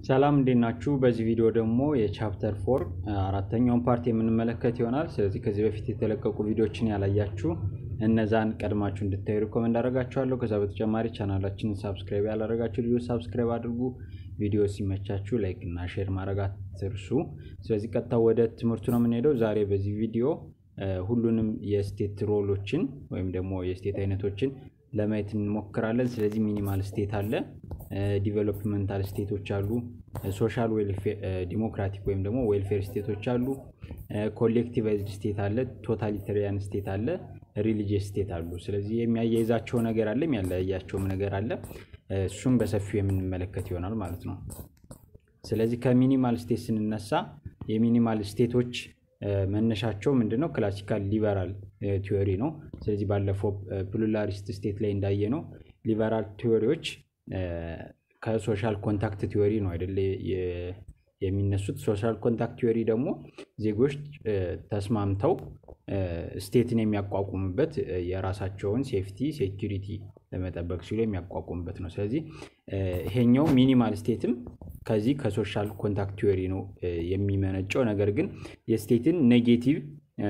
ሰላም እንዴት ናችሁ? በዚህ ቪዲዮ ደግሞ የቻፕተር ፎር አራተኛውን ፓርት የምንመለከት ይሆናል። ስለዚህ ከዚህ በፊት የተለቀቁ ቪዲዮዎችን ያላያችሁ እነዛን ቀድማችሁ እንድታዩ ሪኮመንድ አደርጋችኋለሁ። ከዛ በተጨማሪ ቻናላችንን ሳብስክራይብ ያላደረጋችሁ ልጆች ሳብስክራይብ አድርጉ። ቪዲዮ ሲመቻችሁ ላይክ እና ሼር ማድረግ አትርሱ። ስለዚህ ቀጥታ ወደ ትምህርቱ ነው የምንሄደው። ዛሬ በዚህ ቪዲዮ ሁሉንም የስቴት ሮሎችን ወይም ደግሞ የስቴት አይነቶችን ለማየት እንሞክራለን። ስለዚህ ሚኒማል ስቴት አለ፣ ዲቨሎፕመንታል ስቴቶች አሉ፣ ሶሻል ዲሞክራቲክ ወይም ደግሞ ዌልፌር ስቴቶች አሉ፣ ኮሌክቲቫይዝድ ስቴት አለ፣ ቶታሊታሪያን ስቴት አለ፣ ሪሊጂየስ ስቴት አሉ። ስለዚህ የሚያያይዛቸው ነገር አለ፣ የሚያለያያቸውም ነገር አለ። እሱም በሰፊው የምንመለከት ይሆናል ማለት ነው። ስለዚህ ከሚኒማል ስቴት ስንነሳ የሚኒማል ስቴቶች መነሻቸው ምንድን ነው? ክላሲካል ሊበራል ቲዎሪ ነው። ስለዚህ ባለፈው ፕሉራሊስት ስቴት ላይ እንዳየ ነው ሊበራል ቲዎሪዎች ከሶሻል ኮንታክት ቲዎሪ ነው አይደለ የሚነሱት። ሶሻል ኮንታክት ቲዎሪ ደግሞ ዜጎች ተስማምተው ስቴትን የሚያቋቁሙበት የራሳቸውን ሴፍቲ ሴኪሪቲ ለመጠበቅ ሲሉ የሚያቋቁሙበት ነው። ስለዚህ ይሄኛው ሚኒማል ስቴትም ከዚህ ከሶሻል ኮንታክት ቲዎሪ ነው የሚመነጨው። ነገር ግን የስቴትን ኔጌቲቭ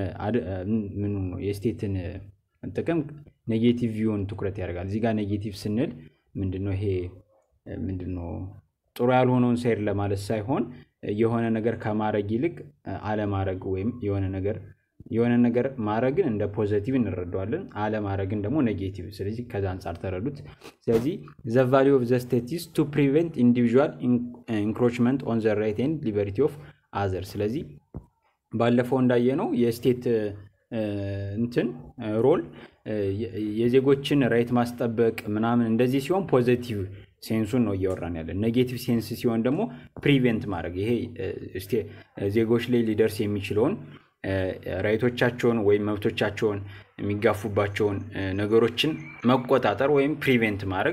ምኑ ነው የስቴትን ጥቅም ኔጌቲቭ ቪውን ትኩረት ያደርጋል። እዚህ ጋር ኔጌቲቭ ስንል ምንድነው ይሄ ምንድነው ጥሩ ያልሆነውን ሳይድ ለማለት ሳይሆን የሆነ ነገር ከማድረግ ይልቅ አለማድረግ ወይም የሆነ ነገር የሆነ ነገር ማድረግን እንደ ፖዘቲቭ እንረዳዋለን፣ አለማድረግን ደግሞ ኔጌቲቭ። ስለዚህ ከዛ አንጻር ተረዱት። ስለዚህ ዘ ቫሊዩ ኦፍ ዘ ስቴት ኢዝ ቱ ፕሪቨንት ኢንዲቪዥዋል ኢንክሮችመንት ኦን ዘ ራይት ኤንድ ሊበሪቲ ኦፍ አዘር። ስለዚህ ባለፈው እንዳየነው የስቴት እንትን ሮል የዜጎችን ራይት ማስጠበቅ ምናምን እንደዚህ ሲሆን ፖዘቲቭ ሴንሱን ነው እያወራን ያለን። ኔጌቲቭ ሴንስ ሲሆን ደግሞ ፕሪቬንት ማድረግ ይሄ ዜጎች ላይ ሊደርስ የሚችለውን ራይቶቻቸውን ወይም መብቶቻቸውን የሚጋፉባቸውን ነገሮችን መቆጣጠር ወይም ፕሪቬንት ማድረግ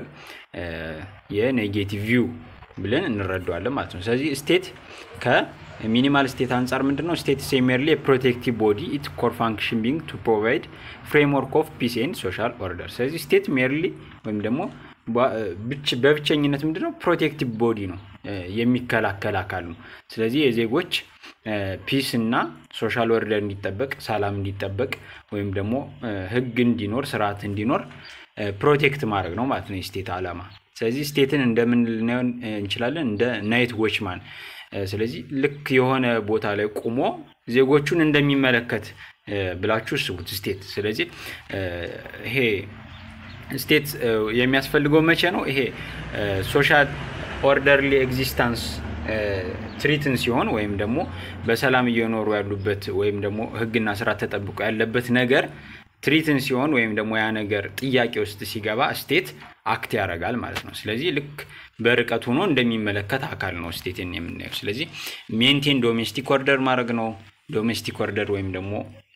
የኔጌቲቭ ቪው ብለን እንረዳዋለን ማለት ነው። ስለዚህ ስቴት ከሚኒማል ስቴት አንጻር ምንድን ነው? ስቴት ሜርሊ የፕሮቴክቲቭ ቦዲ ኢት ኮር ፋንክሽን ቢንግ ቱ ፕሮቫይድ ፍሬምወርክ ኦፍ ፒስ ኤንድ ሶሻል ኦርደር። ስለዚህ ስቴት ሜርሊ ወይም ደግሞ በብቸኝነት ምንድነው ፕሮቴክቲቭ ቦዲ ነው፣ የሚከላከል አካል ነው። ስለዚህ የዜጎች ፒስ እና ሶሻል ኦርደር እንዲጠበቅ፣ ሰላም እንዲጠበቅ ወይም ደግሞ ህግ እንዲኖር፣ ስርዓት እንዲኖር ፕሮቴክት ማድረግ ነው ማለት ነው የስቴት ዓላማ። ስለዚህ ስቴትን እንደምን ልናየው እንችላለን? እንደ ናይት ዎችማን። ስለዚህ ልክ የሆነ ቦታ ላይ ቁሞ ዜጎቹን እንደሚመለከት ብላችሁ ስቡት ስቴት። ስለዚህ ይሄ ስቴት የሚያስፈልገው መቼ ነው? ይሄ ሶሻል ኦርደርሊ ኤግዚስታንስ ትሪትን ሲሆን ወይም ደግሞ በሰላም እየኖሩ ያሉበት ወይም ደግሞ ህግና ስርዓት ተጠብቆ ያለበት ነገር ትሪትን ሲሆን ወይም ደግሞ ያ ነገር ጥያቄ ውስጥ ሲገባ ስቴት አክት ያደርጋል ማለት ነው። ስለዚህ ልክ በርቀት ሆኖ እንደሚመለከት አካል ነው ስቴትን የምናየው። ስለዚህ ሜንቴን ዶሜስቲክ ኦርደር ማድረግ ነው። ዶሜስቲክ ኦርደር ወይም ደግሞ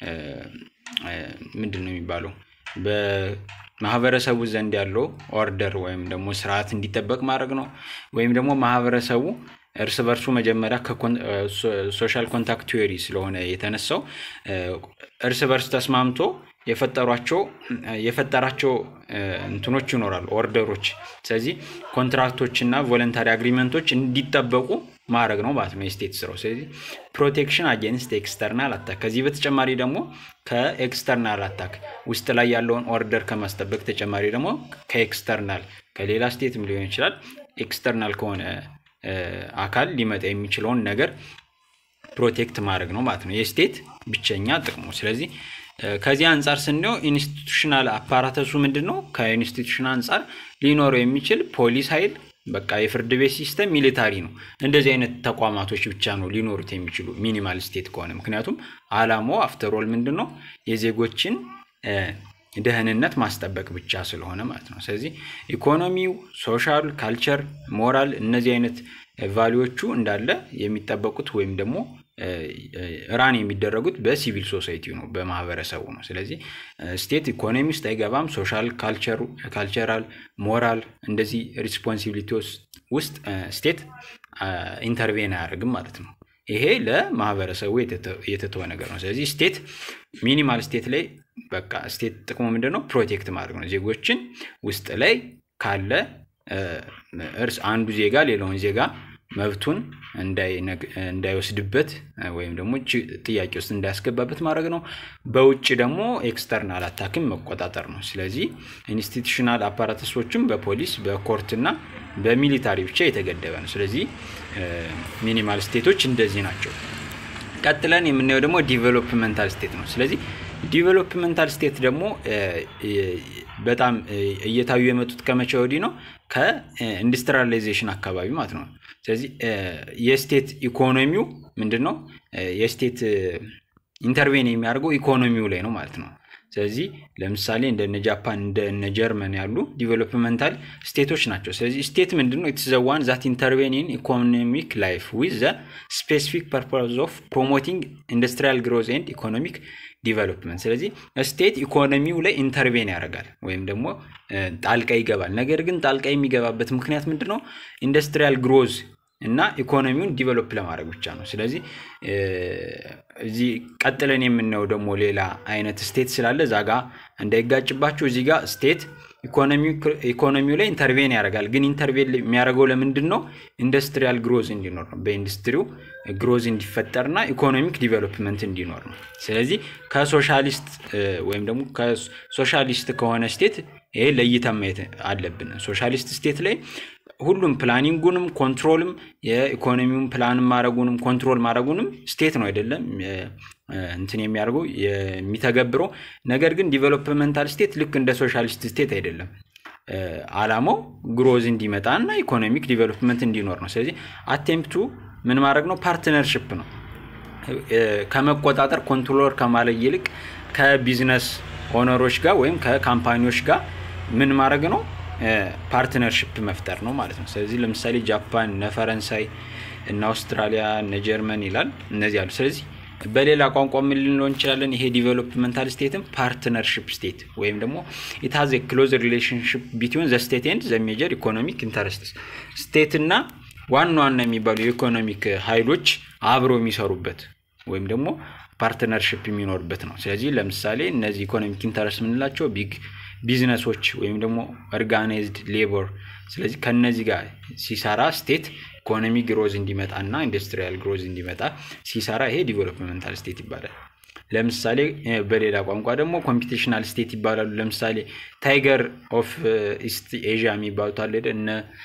ምንድን ነው የሚባለው በማህበረሰቡ ዘንድ ያለው ኦርደር ወይም ደግሞ ስርዓት እንዲጠበቅ ማድረግ ነው። ወይም ደግሞ ማህበረሰቡ እርስ በርሱ መጀመሪያ ሶሻል ኮንታክት ቲዎሪ ስለሆነ የተነሳው እርስ በርስ ተስማምቶ የፈጠሯቸው የፈጠራቸው እንትኖች ይኖራሉ ኦርደሮች። ስለዚህ ኮንትራክቶች እና ቮለንታሪ አግሪመንቶች እንዲጠበቁ ማድረግ ነው ማለት ነው የስቴት ስራው። ስለዚህ ፕሮቴክሽን አጌንስት ኤክስተርናል አታክ። ከዚህ በተጨማሪ ደግሞ ከኤክስተርናል አታክ ውስጥ ላይ ያለውን ኦርደር ከማስጠበቅ ተጨማሪ ደግሞ ከኤክስተርናል ከሌላ ስቴትም ሊሆን ይችላል ኤክስተርናል ከሆነ አካል ሊመጣ የሚችለውን ነገር ፕሮቴክት ማድረግ ነው ማለት ነው የስቴት ብቸኛ ጥቅሙ። ስለዚህ ከዚህ አንጻር ስናየው ኢንስቲቱሽናል አፓራተሱ ምንድን ነው? ከኢንስቲቱሽን አንጻር ሊኖረው የሚችል ፖሊስ ኃይል በቃ የፍርድ ቤት ሲስተም ሚሊታሪ ነው። እንደዚህ አይነት ተቋማቶች ብቻ ነው ሊኖሩት የሚችሉ ሚኒማል ስቴት ከሆነ። ምክንያቱም አላማው አፍተሮል ምንድን ነው የዜጎችን ደህንነት ማስጠበቅ ብቻ ስለሆነ ማለት ነው። ስለዚህ ኢኮኖሚው፣ ሶሻል፣ ካልቸር፣ ሞራል እነዚህ አይነት ቫሊዎቹ እንዳለ የሚጠበቁት ወይም ደግሞ ራን የሚደረጉት በሲቪል ሶሳይቲ ነው፣ በማህበረሰቡ ነው። ስለዚህ ስቴት ኢኮኖሚ ውስጥ አይገባም። ሶሻል፣ ካልቸራል፣ ሞራል እንደዚህ ሪስፖንሲቢሊቲ ውስጥ ስቴት ኢንተርቬን አያደርግም ማለት ነው። ይሄ ለማህበረሰቡ የተተወ ነገር ነው። ስለዚህ ስቴት ሚኒማል ስቴት ላይ በቃ ስቴት ጥቅሙ ምንድን ነው? ፕሮቴክት ማድረግ ነው። ዜጎችን ውስጥ ላይ ካለ እርስ አንዱ ዜጋ ሌላውን ዜጋ መብቱን እንዳይወስድበት ወይም ደግሞ ጥያቄ ውስጥ እንዳያስገባበት ማድረግ ነው። በውጭ ደግሞ ኤክስተርናል አታክን መቆጣጠር ነው። ስለዚህ ኢንስቲቱሽናል አፓራተሶችም በፖሊስ በኮርትና በሚሊታሪ ብቻ የተገደበ ነው። ስለዚህ ሚኒማል ስቴቶች እንደዚህ ናቸው። ቀጥለን የምናየው ደግሞ ዲቨሎፕመንታል ስቴት ነው። ስለዚህ ዲቨሎፕመንታል ስቴት ደግሞ በጣም እየታዩ የመጡት ከመቼ ወዲህ ነው? ከኢንዱስትሪያላይዜሽን አካባቢ ማለት ነው። ስለዚህ የስቴት ኢኮኖሚው ምንድን ነው? የስቴት ኢንተርቬን የሚያደርገው ኢኮኖሚው ላይ ነው ማለት ነው። ስለዚህ ለምሳሌ እንደነ ጃፓን እንደነ ጀርመን ያሉ ዲቨሎፕመንታል ስቴቶች ናቸው። ስለዚህ ስቴት ምንድን ነው? ኢትስ ዘ ዋን ዛት ኢንተርቬን ኢን ኢኮኖሚክ ላይፍ ዊዝ ዘ ስፔሲፊክ ፐርፖዝ ኦፍ ፕሮሞቲንግ ኢንዱስትሪያል ግሮዝ ኤንድ ኢኮኖሚክ ዲቨሎፕመንት። ስለዚህ ስቴት ኢኮኖሚው ላይ ኢንተርቬን ያደርጋል ወይም ደግሞ ጣልቃ ይገባል። ነገር ግን ጣልቃ የሚገባበት ምክንያት ምንድን ነው? ኢንዱስትሪያል ግሮዝ እና ኢኮኖሚውን ዲቨሎፕ ለማድረግ ብቻ ነው። ስለዚህ እዚህ ቀጥለን የምናየው ደግሞ ሌላ አይነት ስቴት ስላለ እዛ ጋ እንዳይጋጭባቸው እዚህ ጋር ስቴት ኢኮኖሚው ላይ ኢንተርቬን ያደርጋል። ግን ኢንተርቬን የሚያደርገው ለምንድን ነው? ኢንዱስትሪያል ግሮዝ እንዲኖር ነው። በኢንዱስትሪው ግሮዝ እንዲፈጠርና ኢኮኖሚክ ዲቨሎፕመንት እንዲኖር ነው። ስለዚህ ከሶሻሊስት ወይም ደግሞ ከሶሻሊስት ከሆነ ስቴት ይሄ ለይተን ማየት አለብን። ሶሻሊስት ስቴት ላይ ሁሉም ፕላኒንጉንም ኮንትሮልም የኢኮኖሚውን ፕላን ማድረጉንም ኮንትሮል ማድረጉንም ስቴት ነው አይደለም እንትን የሚያደርገው የሚተገብረው። ነገር ግን ዲቨሎፕመንታል ስቴት ልክ እንደ ሶሻሊስት ስቴት አይደለም። አላማው ግሮዝ እንዲመጣ እና ኢኮኖሚክ ዲቨሎፕመንት እንዲኖር ነው። ስለዚህ አቴምፕቱ ምን ማድረግ ነው? ፓርትነርሽፕ ነው። ከመቆጣጠር ኮንትሮለር ከማለት ይልቅ ከቢዝነስ ኦነሮች ጋር ወይም ከካምፓኒዎች ጋር ምን ማድረግ ነው? ፓርትነርሽፕ መፍጠር ነው ማለት ነው። ስለዚህ ለምሳሌ ጃፓን፣ እነ ፈረንሳይ፣ እነ አውስትራሊያ፣ እነ ጀርመን ይላል እነዚህ አሉ። ስለዚህ በሌላ ቋንቋ ምን ልንለው እንችላለን? ይሄ ዲቨሎፕመንታል ስቴትም ፓርትነርሽፕ ስቴት ወይም ደግሞ ኢታዝ ክሎዝ ሪሌሽንሽፕ ቢትዊን ዘ ስቴት ኤንድ ዘ ሜጀር ኢኮኖሚክ ኢንተረስትስ ስቴት እና ዋና ዋና የሚባሉ የኢኮኖሚክ ኃይሎች አብረው የሚሰሩበት ወይም ደግሞ ፓርትነርሽፕ የሚኖርበት ነው። ስለዚህ ለምሳሌ እነዚህ ኢኮኖሚክ ኢንተረስት የምንላቸው ቢግ ቢዝነሶች ወይም ደግሞ ኦርጋናይዝድ ሌበር። ስለዚህ ከነዚህ ጋር ሲሰራ ስቴት ኢኮኖሚ ግሮዝ እንዲመጣ እና ኢንዱስትሪያል ግሮዝ እንዲመጣ ሲሰራ ይሄ ዲቨሎፕመንታል ስቴት ይባላል። ለምሳሌ በሌላ ቋንቋ ደግሞ ኮምፒቴሽናል ስቴት ይባላሉ። ለምሳሌ ታይገር ኦፍ ኢስት ኤዥያ የሚባሉት አለ እነ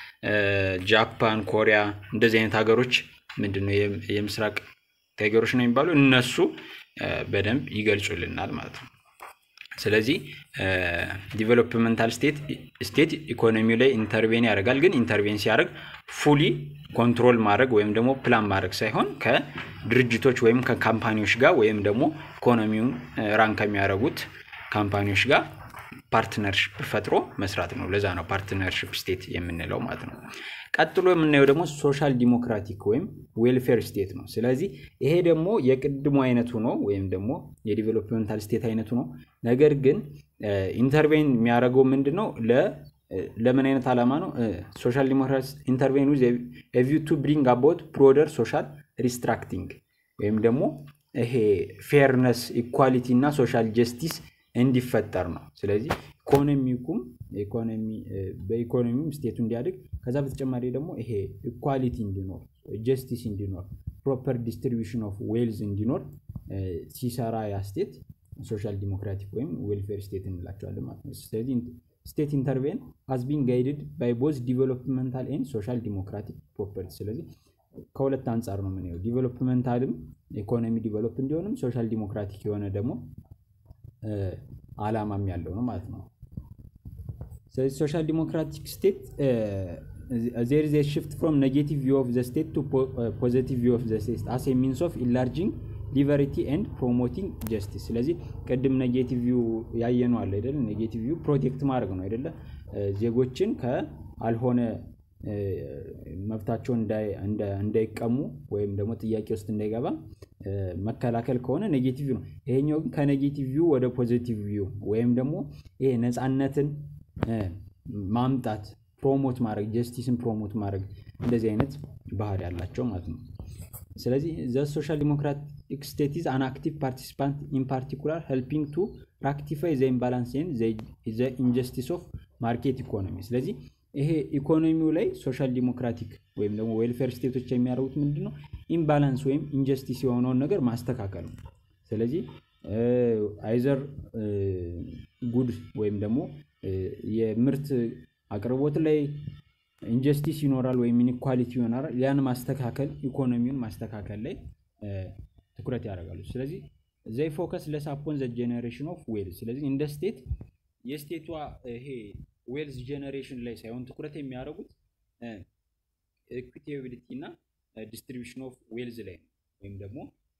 ጃፓን፣ ኮሪያ እንደዚህ አይነት ሀገሮች ምንድነው የምስራቅ ታይገሮች ነው የሚባሉ እነሱ በደንብ ይገልጹልናል ማለት ነው። ስለዚህ ዲቨሎፕመንታል ስቴት ስቴት ኢኮኖሚው ላይ ኢንተርቬን ያደርጋል። ግን ኢንተርቬን ሲያደርግ ፉሊ ኮንትሮል ማድረግ ወይም ደግሞ ፕላን ማድረግ ሳይሆን ከድርጅቶች ወይም ከካምፓኒዎች ጋር ወይም ደግሞ ኢኮኖሚውን ራን ከሚያደርጉት ካምፓኒዎች ጋር ፓርትነርሽፕ ፈጥሮ መስራት ነው። ለዛ ነው ፓርትነርሽፕ ስቴት የምንለው ማለት ነው። ቀጥሎ የምናየው ደግሞ ሶሻል ዲሞክራቲክ ወይም ዌልፌር ስቴት ነው። ስለዚህ ይሄ ደግሞ የቅድሙ አይነቱ ነው ወይም ደግሞ የዲቨሎፕመንታል ስቴት አይነቱ ነው። ነገር ግን ኢንተርቬን የሚያደርገው ምንድን ነው? ለምን አይነት ዓላማ ነው? ሶሻል ዲሞክራሲ ኢንተርቬን ዊዝ ቪው ቱ ብሪንግ አባውት ብሮደር ሶሻል ሪስትራክቲንግ ወይም ደግሞ ይሄ ፌርነስ፣ ኢኳሊቲ እና ሶሻል ጀስቲስ እንዲፈጠር ነው። ስለዚህ ኢኮኖሚኩም በኢኮኖሚውም ስቴቱ እንዲያድግ ከዛ በተጨማሪ ደግሞ ይሄ ኢኳሊቲ እንዲኖር ጀስቲስ እንዲኖር ፕሮፐር ዲስትሪቢሽን ኦፍ ዌልዝ እንዲኖር ሲሰራ ያ ስቴት ሶሻል ዲሞክራቲክ ወይም ዌልፌር ስቴት እንላቸዋለን ማለት ነው። ስለዚህ ስቴት ኢንተርቬን ሃዝ ቢን ጋይድድ ባይ ቦዝ ዲቨሎፕመንታል ኤንድ ሶሻል ዲሞክራቲክ ፕሮፐርቲ። ስለዚህ ከሁለት አንጻር ነው የምናየው። ዲቨሎፕመንታልም ኢኮኖሚ ዲቨሎፕ እንዲሆንም ሶሻል ዲሞክራቲክ የሆነ ደግሞ አላማም ያለው ነው ማለት ነው። ስለዚህ ሶሻል ዲሞክራቲክ ስቴት ዜር ኢዝ ሽፍት ፍሮም ኔጌቲቭ ቪው ኦፍ ዘ ስቴት ቱ ፖዚቲቭ ቪው ኦፍ ዘ ስቴት አስ ሚንስ ኦፍ ኢንላርጂንግ ሊበሪቲ ኤንድ ፕሮሞቲንግ ጀስቲስ። ስለዚህ ቅድም ኔጌቲቭ ቪው ያየነው አለ አይደለ? ኔጌቲቭ ቪው ፕሮቴክት ማድረግ ነው አይደለ? ዜጎችን ከአልሆነ መብታቸውን እንዳይቀሙ ወይም ደግሞ ጥያቄ ውስጥ እንዳይገባ መከላከል ከሆነ ኔጌቲቭ ነው። ይሄኛው ግን ከኔጌቲቭ ቪው ወደ ፖዚቲቭ ቪው ወይም ደግሞ ይሄ ነፃነትን ማምጣት ፕሮሞት ማድረግ ጀስቲስን ፕሮሞት ማድረግ እንደዚህ አይነት ባህሪ ያላቸው ማለት ነው። ስለዚህ ዘ ሶሻል ዲሞክራቲክ ስቴት ኢዝ አን አክቲቭ ፓርቲሲፓንት ኢን ፓርቲኩላር ሄልፒንግ ቱ ራክቲፋይ ዘ ኢምባላንስ ኤንድ ዘ ኢንጀስቲስ ኦፍ ማርኬት ኢኮኖሚ። ስለዚህ ይሄ ኢኮኖሚው ላይ ሶሻል ዲሞክራቲክ ወይም ደግሞ ዌልፌር ስቴቶች የሚያደርጉት ምንድን ነው? ኢምባላንስ ወይም ኢንጀስቲስ የሆነውን ነገር ማስተካከል ነው። ስለዚህ አይዘር ጉድ ወይም ደግሞ የምርት አቅርቦት ላይ ኢንጀስቲስ ይኖራል ወይም ኢኒኳሊቲ ይሆናል። ያን ማስተካከል ኢኮኖሚውን ማስተካከል ላይ ትኩረት ያደርጋሉ። ስለዚህ ዘይ ፎከስ ለስ አፖን ዘ ጄኔሬሽን ኦፍ ዌልዝ። ስለዚህ እንደ ስቴት የስቴቷ ይሄ ዌልዝ ጄኔሬሽን ላይ ሳይሆን ትኩረት የሚያደርጉት ኢኩዊታቢሊቲ እና ዲስትሪቢሽን ኦፍ ዌልዝ ላይ ነው። ወይም ደግሞ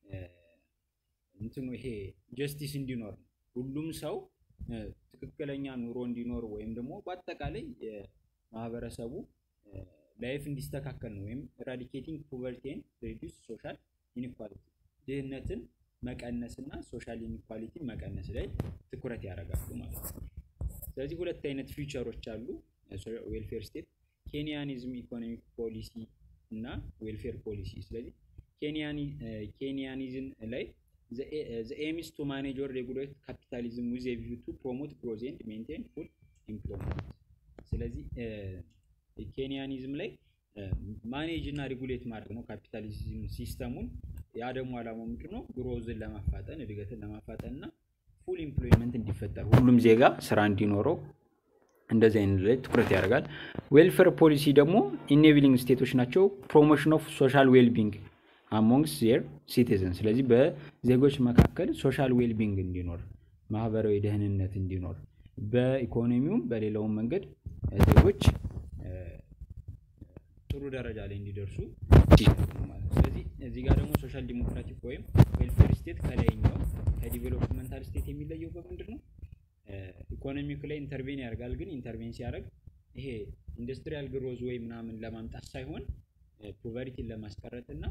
እንትኑ ይሄ ጀስቲስ እንዲኖር ነው። ሁሉም ሰው ትክክለኛ ኑሮ እንዲኖር ወይም ደግሞ በአጠቃላይ የማህበረሰቡ ላይፍ እንዲስተካከል ነው። ወይም ኤራዲኬቲንግ ፖቨርቲን ሪዲዩስ ሶሻል ኢኒኳሊቲ ድህነትን መቀነስ እና ሶሻል ኢኒኳሊቲን መቀነስ ላይ ትኩረት ያደርጋሉ ማለት ነው። ስለዚህ ሁለት አይነት ፊውቸሮች አሉ ዌልፌር ስቴት ኬንያኒዝም ኢኮኖሚክ ፖሊሲ እና ዌልፌር ፖሊሲ። ስለዚህ ኬንያኒዝም ላይ ዘ ኤም ኢዝ ቱ ማኔጅ ኦር ሬጉሌት ካፒታሊዝም ዊዝ ኤ ቪው ቱ ፕሮሞት ግሮዝ ኤንድ ሜንቴን ፉል ኢምፕሎይመንት። ስለዚህ ኬንያኒዝም ላይ ማኔጅ እና ሬጉሌት ማድረግ ነው ካፒታሊዝም ሲስተሙን። ያ ደግሞ አላማው ምንድን ነው? ግሮዝን ለማፋጠን እድገትን ለማፋጠን እና ፉል ኢምፕሎይመንት እንዲፈጠር ሁሉም ዜጋ ስራ እንዲኖረው እንደዚህ አይነት ላይ ትኩረት ያደርጋል። ዌልፌር ፖሊሲ ደግሞ ኢኔቪሊንግ ስቴቶች ናቸው። ፕሮሞሽን ኦፍ ሶሻል ዌልቢንግ አሞንግስ ዜር ሲቲዝን። ስለዚህ በዜጎች መካከል ሶሻል ዌልቢንግ እንዲኖር፣ ማህበራዊ ደህንነት እንዲኖር፣ በኢኮኖሚውም በሌላውም መንገድ ዜጎች ጥሩ ደረጃ ላይ እንዲደርሱ ስለዚህ እዚህ ጋር ደግሞ ሶሻል ዲሞክራቲክ ወይም ዌልፌር ስቴት ከላይኛው ከዲቨሎፕመንታል ስቴት የሚለየው በምንድን ነው? ኢኮኖሚክ ላይ ኢንተርቬን ያደርጋል። ግን ኢንተርቬን ሲያደርግ ይሄ ኢንዱስትሪያል ግሮዝ ወይ ምናምን ለማምጣት ሳይሆን ፖቨርቲን ለማስቀረት እና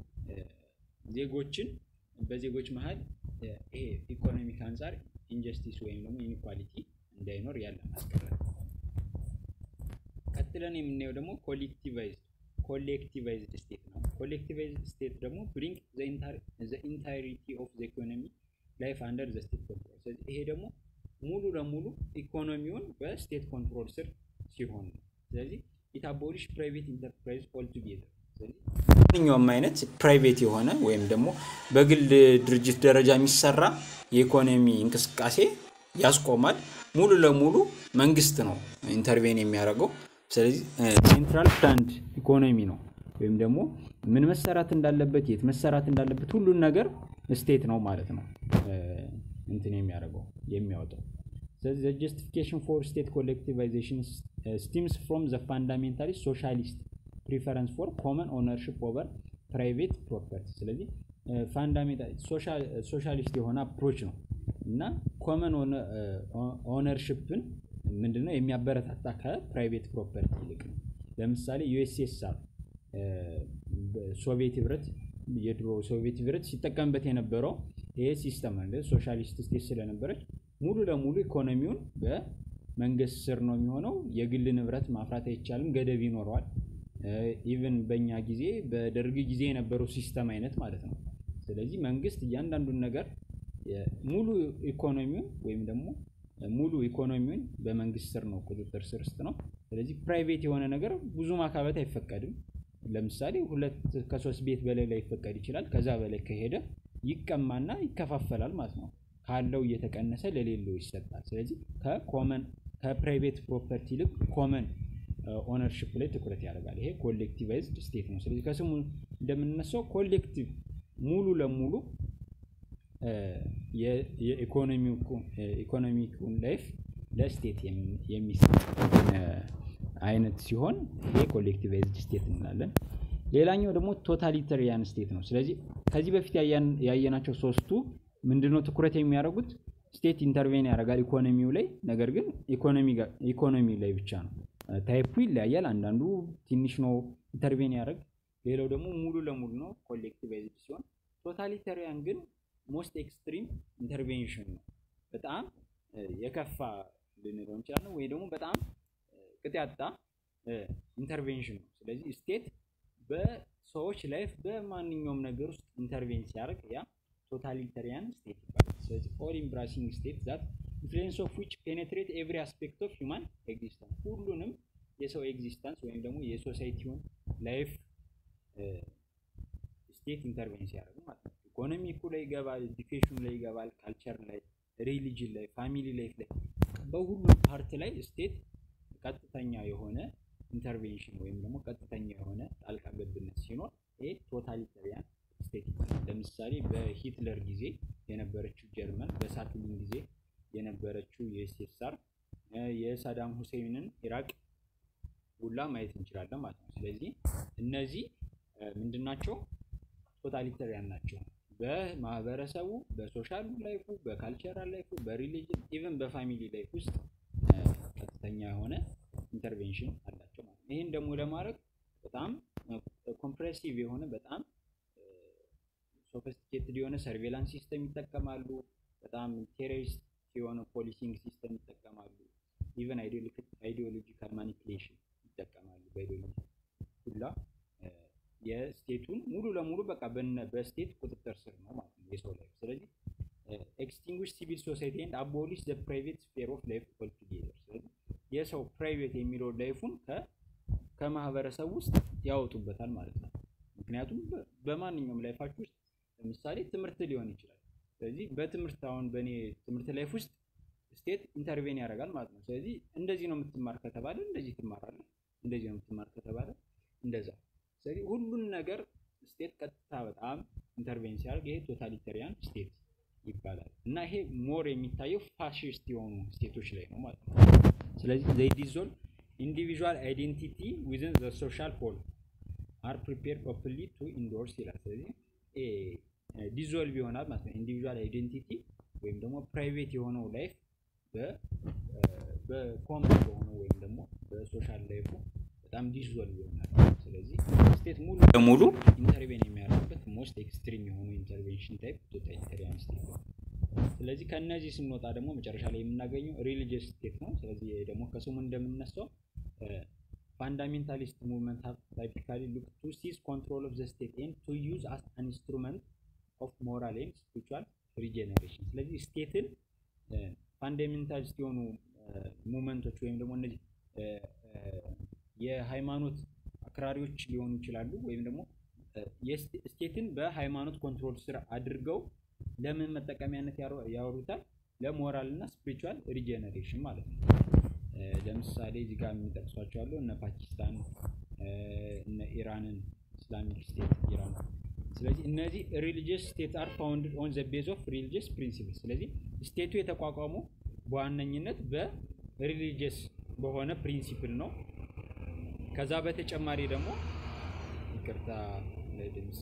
ዜጎችን በዜጎች መሀል ይሄ ኢኮኖሚክ አንጻር ኢንጀስቲስ ወይም ደግሞ ኢኒኳሊቲ እንዳይኖር ያለ ማስቀረት። ቀጥለን የምናየው ደግሞ ኮሌክቲቫይዝድ ኮሌክቲቫይዝድ ስቴት ነው። ኮሌክቲቫይዝድ ስቴት ደግሞ ብሪንግ ዘ ኢንታይሪቲ ኦፍ ዘ ኢኮኖሚ ላይፍ አንደር ዘ ስቴት ኮንትሮል። ስለዚህ ይሄ ደግሞ ሙሉ ለሙሉ ኢኮኖሚውን በስቴት ኮንትሮል ስር ሲሆን ነው። ስለዚህ ኢት አቦሊሽ ፕራይቬት ኢንተርፕራይዝ ኦል ቱጌዘር። ማንኛውም አይነት ፕራይቬት የሆነ ወይም ደግሞ በግል ድርጅት ደረጃ የሚሰራ የኢኮኖሚ እንቅስቃሴ ያስቆማል። ሙሉ ለሙሉ መንግስት ነው ኢንተርቬን የሚያደርገው። ስለዚህ ሴንትራል ፕላንድ ኢኮኖሚ ነው ወይም ደግሞ ምን መሰራት እንዳለበት የት መሰራት እንዳለበት ሁሉን ነገር ስቴት ነው ማለት ነው እንትን የሚያደርገው የሚያወጣው። ስለዚህ ጀስቲፊኬሽን ፎር ስቴት ኮሌክቲቫይዜሽን ስቲምስ ፍሮም ዘ ፋንዳሜንታሊስት ሶሻሊስት ፕሪፈረንስ ፎር ኮመን ኦነርሽፕ ኦቨር ፕራይቬት ፕሮፐርቲ። ስለዚህ ፋንዳሜንታል ሶሻሊስት የሆነ አፕሮች ነው እና ኮመን ኦነርሽፕን ምንድነው የሚያበረታታ ከፕራይቬት ፕሮፐርቲ ይልቅ ነው። ለምሳሌ ዩኤስኤስአር ሶቪየት ህብረት የድሮ ሶቪየት ህብረት ሲጠቀምበት የነበረው ይሄ ሲስተም አለ። ሶሻሊስት ስቴት ስለነበረች ሙሉ ለሙሉ ኢኮኖሚውን በመንግስት ስር ነው የሚሆነው። የግል ንብረት ማፍራት አይቻልም፣ ገደብ ይኖረዋል። ኢቨን በእኛ ጊዜ በደርግ ጊዜ የነበረው ሲስተም አይነት ማለት ነው። ስለዚህ መንግስት እያንዳንዱን ነገር ሙሉ ኢኮኖሚውን ወይም ደግሞ ሙሉ ኢኮኖሚውን በመንግስት ስር ነው ቁጥጥር ስር ውስጥ ነው። ስለዚህ ፕራይቬት የሆነ ነገር ብዙ ማካበት አይፈቀድም። ለምሳሌ ሁለት ከሶስት ቤት በላይ ላይ ይፈቀድ ይችላል። ከዛ በላይ ከሄደ ይቀማና ይከፋፈላል ማለት ነው። ካለው እየተቀነሰ ለሌለው ይሰጣል። ስለዚህ ከኮመን ከፕራይቬት ፕሮፐርቲ ይልቅ ኮመን ኦነርሽፕ ላይ ትኩረት ያደርጋል። ይሄ ኮሌክቲቫይዝድ ስቴት ነው። ስለዚህ ከስሙ እንደምንነሳው ኮሌክቲቭ ሙሉ ለሙሉ የኢኮኖሚኩን ላይፍ ለስቴት የሚሰጥ አይነት ሲሆን ይሄ ኮሌክቲቫይዝድ ስቴት እንላለን። ሌላኛው ደግሞ ቶታሊተሪያን ስቴት ነው። ስለዚህ ከዚህ በፊት ያየናቸው ሶስቱ ምንድነው ትኩረት የሚያደርጉት ስቴት ኢንተርቬን ያደርጋል ኢኮኖሚው ላይ፣ ነገር ግን ኢኮኖሚ ላይ ብቻ ነው። ታይፑ ይለያያል። አንዳንዱ ትንሽ ነው ኢንተርቬን ያደርግ፣ ሌላው ደግሞ ሙሉ ለሙሉ ነው ኮሌክቲቫይዝድ ሲሆን፣ ቶታሊተሪያን ግን ሞስት ኤክስትሪም ኢንተርቬንሽን ነው። በጣም የከፋ ልንለው እንችላለን፣ ወይ ደግሞ በጣም ቅጥ ያጣ ኢንተርቬንሽን ነው። ስለዚህ ስቴት በሰዎች ላይፍ በማንኛውም ነገር ውስጥ ኢንተርቬን ሲያደርግ ያ ቶታሊታሪያን ስቴት ይባላል። ስለዚህ ኦል ኢምብራሲንግ ስቴት ዛት ኢንፍሉዌንስ ኦፍ ዊች ፔኔትሬት ኤቭሪ አስፔክት ኦፍ ሂውማን ኤግዚስተንስ ሁሉንም የሰው ኤግዚስተንስ ወይም ደግሞ የሶሳይቲውን ላይፍ ስቴት ኢንተርቬንስ ያደርጉ ማለት ነው። ኢኮኖሚኩ ላይ ይገባል፣ ኤዱኬሽኑ ላይ ይገባል፣ ካልቸር ላይ፣ ሪሊጅን ላይ፣ ፋሚሊ ላይፍ ላይ በሁሉም ፓርት ላይ ስቴት ቀጥተኛ የሆነ ኢንተርቬንሽን ወይም ደግሞ ቀጥተኛ የሆነ ጣልቃ ገብነት ሲኖር ይሄ ቶታሊታሪያን ስቴት ይባላል። ለምሳሌ በሂትለር ጊዜ የነበረችው ጀርመን፣ በሳትሊን ጊዜ የነበረችው የዩኤስኤስአር፣ የሳዳም ሁሴንን ኢራቅ ሁላ ማየት እንችላለን ማለት ነው። ስለዚህ እነዚህ ምንድናቸው? ቶታሊታሪያን ናቸው። በማህበረሰቡ በሶሻል ላይፉ፣ በካልቸራል ላይፉ፣ በሪሊጅን ኢቨን በፋሚሊ ላይፍ ውስጥ ቀጥተኛ የሆነ ኢንተርቬንሽን አላቸው ማለት ነው። ይህን ደግሞ ለማድረግ በጣም ኮምፕሬሲቭ የሆነ በጣም ሶፊስቲኬትድ የሆነ ሰርቬላንስ ሲስተም ይጠቀማሉ። በጣም ቴሮሪስት የሆነ ፖሊሲንግ ሲስተም ይጠቀማሉ። ኢቨን አይዲዮሎጂካል ማኒፕሌሽን ይጠቀማሉ። በአይዲዮሎጂ ሁላ የስቴቱን ሙሉ ለሙሉ በቃ በስቴት ቁጥጥር ስር ነው ማለት ነው የሰው ላይፍ። ስለዚህ ኤክስቲንጉሽ ሲቪል ሶሳይቲ ኤንድ አቦሊሽ ዘ ፕራይቬት ስፌር ኦፍ ላይፍ ኦልቱጌዘር። ስለዚህ የሰው ፕራይቬት የሚለው ላይፉን ከማህበረሰብ ውስጥ ያወጡበታል ማለት ነው። ምክንያቱም በማንኛውም ላይፋችሁ ውስጥ ለምሳሌ ትምህርት ሊሆን ይችላል። ስለዚህ በትምህርት አሁን በእኔ ትምህርት ላይፍ ውስጥ ስቴት ኢንተርቬን ያደርጋል ማለት ነው። ስለዚህ እንደዚህ ነው የምትማር ከተባለ እንደዚህ ትማራለህ፣ እንደዚህ ነው የምትማር ከተባለ እንደዛ። ስለዚህ ሁሉን ነገር ስቴት ቀጥታ በጣም ኢንተርቬን ሲያደርግ ይሄ ቶታሊታሪያን ስቴት ይባላል እና ይሄ ሞር የሚታየው ፋሽስት የሆኑ ስቴቶች ላይ ነው ማለት ነው። ስለዚህ ዘይ ዲዞልቭ ኢንዲቪዥዋል አይዴንቲቲ ዊዝን ዘ ሶሻል ሆል አር ፕሪፔር ኦፕንሊ ቱ ኢንዶርስ ይላል። ስለዚህ ዲዞልቭ ይሆናል ማለት ነው። ኢንዲቪዥዋል አይዴንቲቲ ወይም ደግሞ ፕራይቬት የሆነው ላይፍ በኮመን በሆነው ወይም ደግሞ በሶሻል ላይፉ በጣም ዲዞልቭ ይሆናል። ስለዚህ ስቴት ሙሉ ለሙሉ ኢንተርቬን የሚያደርግበት ሞስት ኤክስትሪም የሆኑ ኢንተርቬንሽን ታይፕ ቶታሊታሪያን ስቴት ነው። ስለዚህ ከእነዚህ ስንወጣ ደግሞ መጨረሻ ላይ የምናገኘው ሪሊጂየስ ስቴት ነው። ስለዚህ ደግሞ ከስሙ እንደምነሳው ፋንዳሜንታሊስት ሙቭመንት ሀብ ታይፒካሊ ሉክ ቱ ሲዝ ኮንትሮል ኦፍ ዘ ስቴት ኤንድ ቱ ዩዝ አስ አን ኢንስትሩመንት ኦፍ ሞራል ኤንድ ስፒሪቹዋል ሪጀነሬሽን። ስለዚህ ስቴትን ፋንዳሜንታሊስት የሆኑ ሙቭመንቶች ወይም ደግሞ እነዚህ የሃይማኖት አክራሪዎች ሊሆኑ ይችላሉ ወይም ደግሞ ስቴትን በሃይማኖት ኮንትሮል ስር አድርገው ለምን መጠቀሚያነት ያወሩታል? ለሞራል እና ስፒሪቹዋል ሪጀነሬሽን ማለት ነው። ለምሳሌ እዚህ ጋር የሚጠቅሷቸው አሉ እነ ፓኪስታን እነ ኢራንን ኢስላሚክ ስቴት ኢራን። ስለዚህ እነዚህ ሪሊጂየስ ስቴት አር ፋውንድድ ኦን ዘ ቤዝ ኦፍ ሪሊጂየስ ፕሪንሲፕል። ስለዚህ ስቴቱ የተቋቋመው በዋነኝነት በሪሊጂየስ በሆነ ፕሪንሲፕል ነው። ከዛ በተጨማሪ ደግሞ ይቅርታ ለድምፅ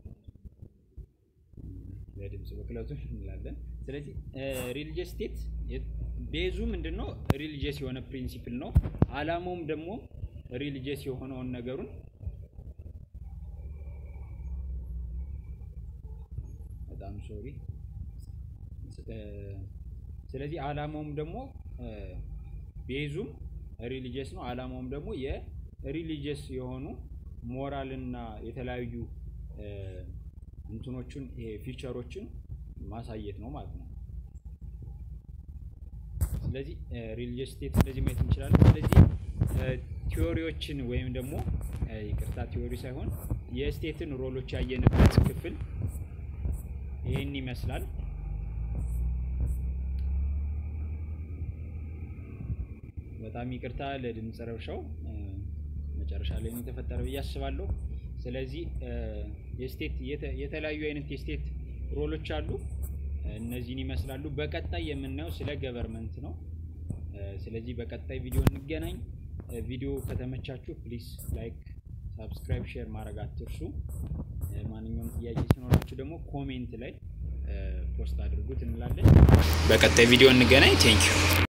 ለድምፅ ብክለቱ እንላለን። ስለዚህ ሪሊጂየስ ስቴት ቤዙ ምንድን ነው? ሪሊጂየስ የሆነ ፕሪንሲፕል ነው። አላማውም ደግሞ ሪሊጂየስ የሆነውን ነገሩን በጣም ሶሪ። ስለዚህ አላማውም ደግሞ ቤዙም ሪሊጂየስ ነው። አላማውም ደግሞ የሪሊጂየስ የሆኑ ሞራልና የተለያዩ እንትኖቹን ይሄ ፊቸሮችን ማሳየት ነው ማለት ነው። ስለዚህ ሪሊጂየስ ስቴት እንደዚህ ማየት እንችላለን። ስለዚህ ቲዎሪዎችን ወይም ደግሞ ይቅርታ ቲዎሪ ሳይሆን የስቴትን ሮሎች ያየንበት ክፍል ይህን ይመስላል። በጣም ይቅርታ ለድምፅ ረብሻው መጨረሻ ላይ ነው የተፈጠረ ብዬ አስባለሁ። ስለዚህ የስቴት የተለያዩ አይነት የስቴት ሮሎች አሉ። እነዚህን ይመስላሉ። በቀጣይ የምናየው ስለ ገቨርመንት ነው። ስለዚህ በቀጣይ ቪዲዮ እንገናኝ። ቪዲዮ ከተመቻችሁ ፕሊስ ላይክ፣ ሳብስክራይብ፣ ሼር ማድረግ አትርሱ። ማንኛውም ጥያቄ ሲኖራችሁ ደግሞ ኮሜንት ላይ ፖስት አድርጉት እንላለን። በቀጣይ ቪዲዮ እንገናኝ። ቴንኪዩ